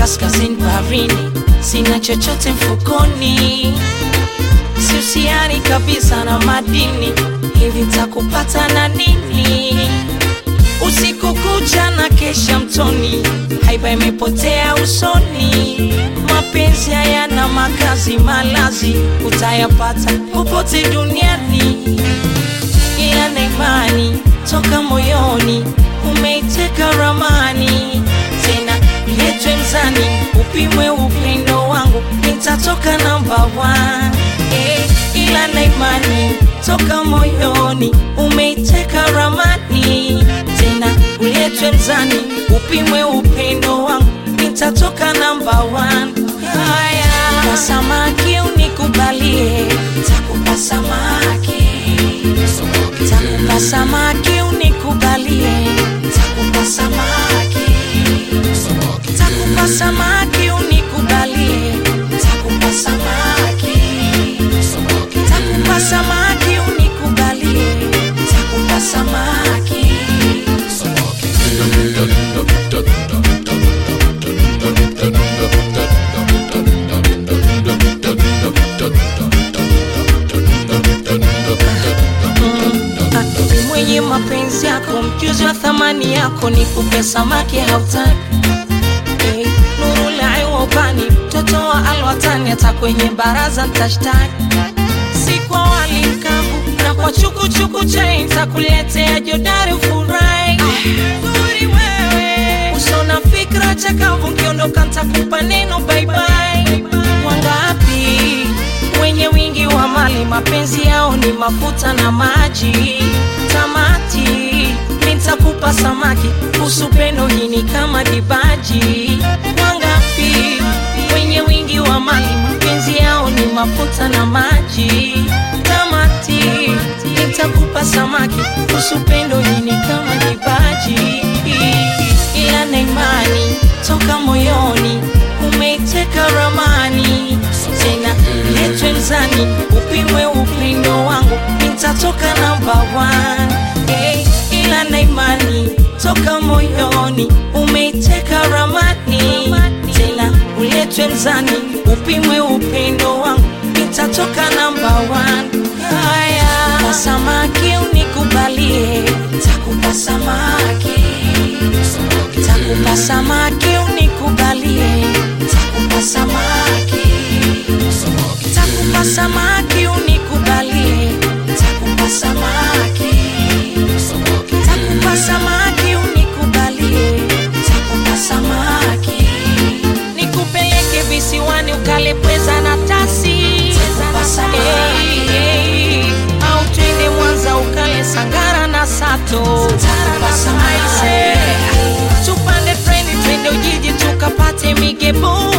kaskazini baharini, sina chochote mfukoni, sihusiani kabisa na madini, hivi takupata na nini? Usiku kucha na kesha mtoni, haiba imepotea usoni. Mapenzi hayana makazi, malazi utayapata popote duniani, ila na imani toka moyoni, umeiteka ramani tena letwe mzani, upimwe upendo wangu, nitatoka namba one. Eh, ila na imani toka moyoni, umeiteka ramani tena uletwe mzani, upimwe upendo wangu, nitatoka namba one. Haya, kwa samaki unikubalie, takupa samaki, takupa samaki unikubalie, takupa samaki, takupa samaki unikubalie, takupa samaki, takupa samaki unikubalie, takupa samaki. Ni mwenye mapenzi yako, mjuzi wa thamani yako, ni kupe samaki hautaki. Hey, nuru la iwopani, mtoto wa alwatani, hata kwenye baraza ntashtaki. Si kwa wali mkavu na kwa chukuchuku chai, ntakuletea jodari ufurahi. Nzuri wewe, usona fikra chakavu, nkiondoka ntakupa neno bye bye. Wangapi wenye wingi wa mali, mapenzi yao ni mafuta na maji. Tamati nitakupa samaki, kuhusu pendo hii ni kama dibaji. Wangapi wenye wingi wa mali, mapenzi yao ni mafuta na maji. Tamati nitakupa samaki, kuhusu pendo hii ni kama dibaji. Ila na imani toka moyoni, umeiteka ramani tena letwe mzani, upimwe upendo wangu, nitatoka namba one. Hey, ila na imani toka moyoni, umeiteka ramani tena uletwe mzani, upimwe upendo wangu, nitatoka namba one. Haya, kwa samaki unikubalie, takupa samaki, takupa samaki unikubalie, takupa samaki takupa samaki unikubalie, takupa samaki, takupa samaki unikubalie, takupa samaki, nikupeleke visiwani ukale pweza na tasi, Hey, hey, au twende Mwanza ukale sangara na sato, Aise, tupande treni twende Ujiji tukapate migebo